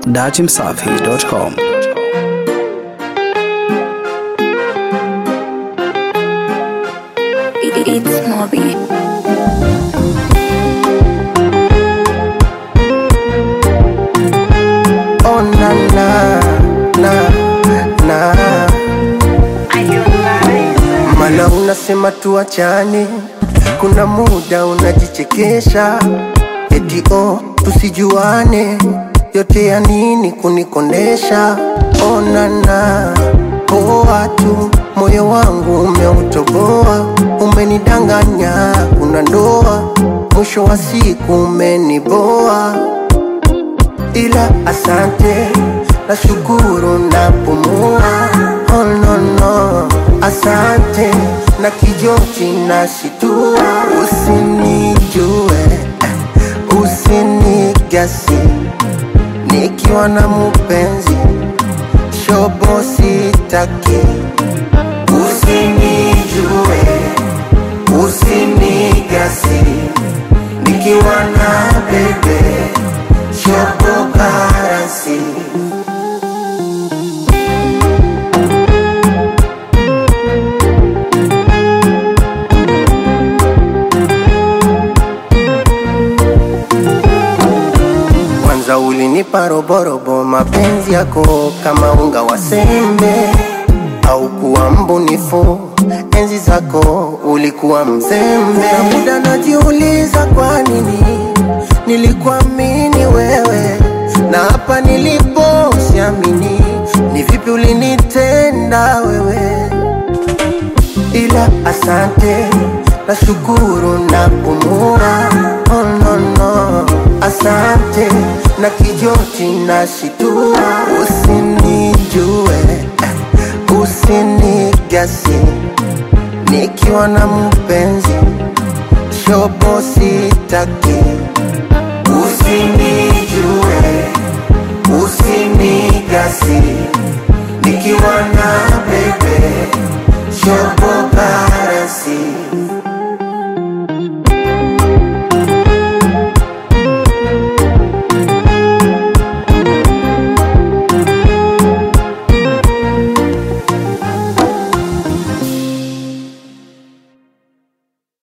dachimsafi.com. It's Moby. Oh na na na na, mana unasema tuachane, kuna muda unajichekesha eti oh tusijuane, yote ya nini kunikondesha? Oh na na, poa tu, moyo wangu umeutoboa, umenidanganya, kuna ndoa, mwisho wa siku umeniboa ila asante na shukuru na pumua oh, no, no. asante na kijoti na shitua usinijue eh, usinigasi nikiwa na mupenzi shobo sitaki usinijue usinigasi nikiwa na bebe shobo karasi kwanza ulinipa roborobo mapenzi yako kama unga wa sembe au kuwa mbunifu enzi zako ulikuwa mzembe na muda najiuliza kwa nini nilikuamini wewe na hapa nilipo siamini ni vipi ulinitenda wewe ila asante na shukuru na pumua oh, no, no. asante na kijoti na shitua usinijue eh, usinigasi nikiwa na mpenzi shobo sitaki usinijue usinigasi nikiwa na bebe shobo basi